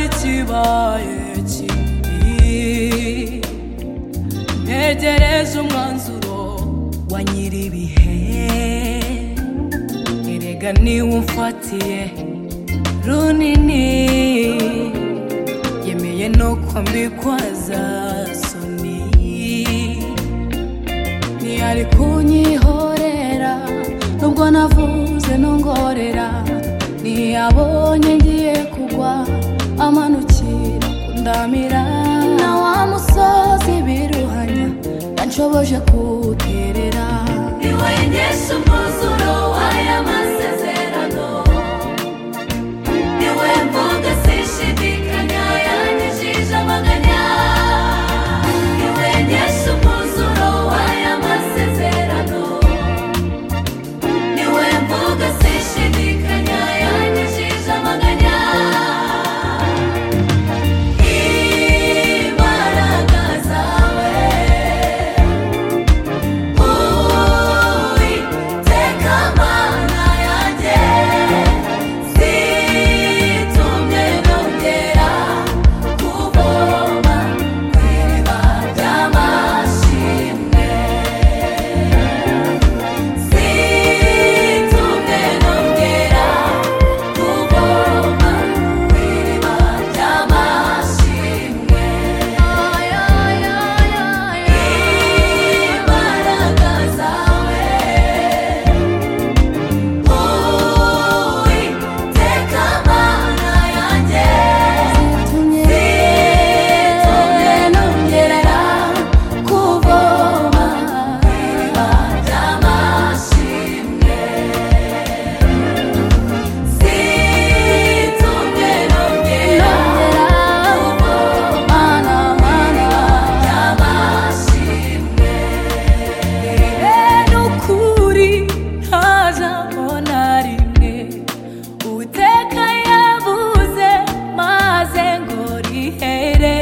cyarikibaye kibi ntegereze umwanzuro wa nyir'ibihe erega niwe umfatiye runini yemeye nuko mbikwaza soni ntiyari kunyihorera nubwo navuze nongorera ntiyabonye ngiye kugwa amanukira kundamira na wa musozi biruhanya anshoboje kuterera niwengeshe umwuzuro w'aya masezerano niwe mvuga sishidikanya yanyujije amaganya niwengeshe umwuzuro w'aya masezerano niwe mvuga sishidikanya yanyujije amaganya imbaraga zawe Uwiteka Mana yanjye, zitumye nongera kuvoma ku iriba ry'amashimwe. Zitumye nongera kuvoma ku iriba ry'amashimwe. Imbaraga zawe, Uwiteka Mana yanjye, zitumye nongera kuvoma ku iriba ry'amashimwe. Zitumye nongera kuvoma ku iriba ry'amashimwe. nukuri ntazabona rimwe uteka yavuze maze ngo rihere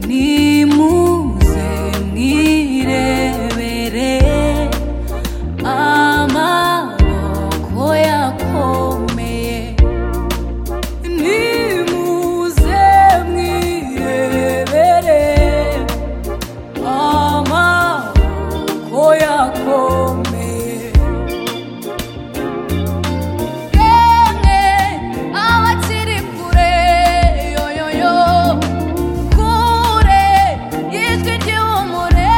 nimuze mwirebere amaboko yakomeye nimuze mwirebere amaboko yakomeye Emwe abakiri kure yoyoyo kure yitwa igihumure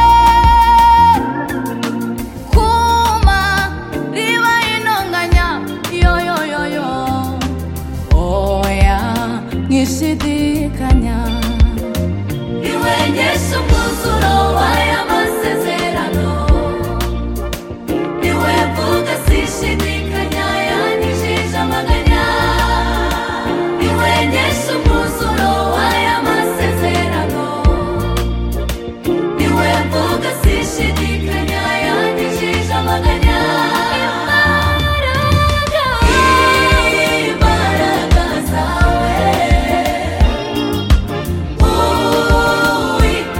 kuma riba intonganya yoyoyoyo oya nkishidikanya niwengeshe umwuzuro w'aya masezerano niwe mvuga sishidikanya yanyujije amaganya niwengeshe umwuzuro w'aya masezerano niwe mvuga sishidikanya yanyujije amaganya imbaraga imbaraga zawe Uwiteka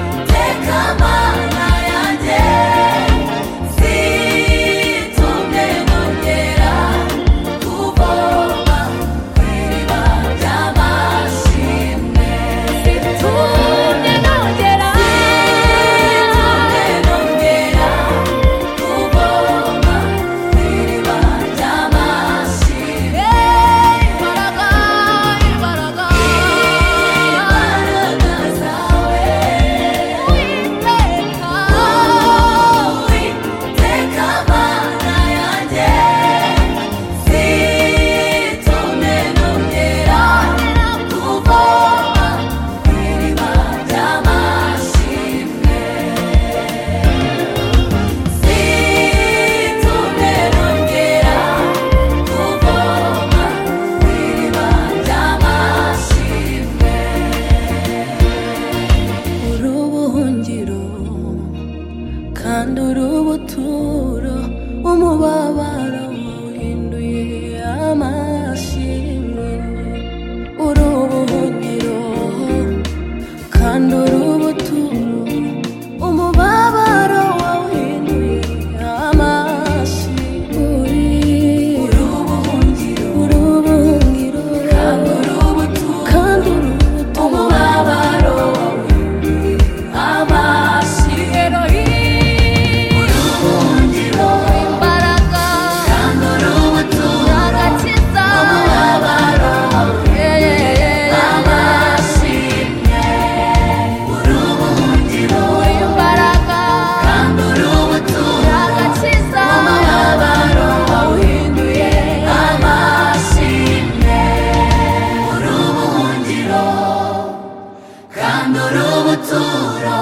umuturo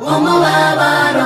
wo mu babaro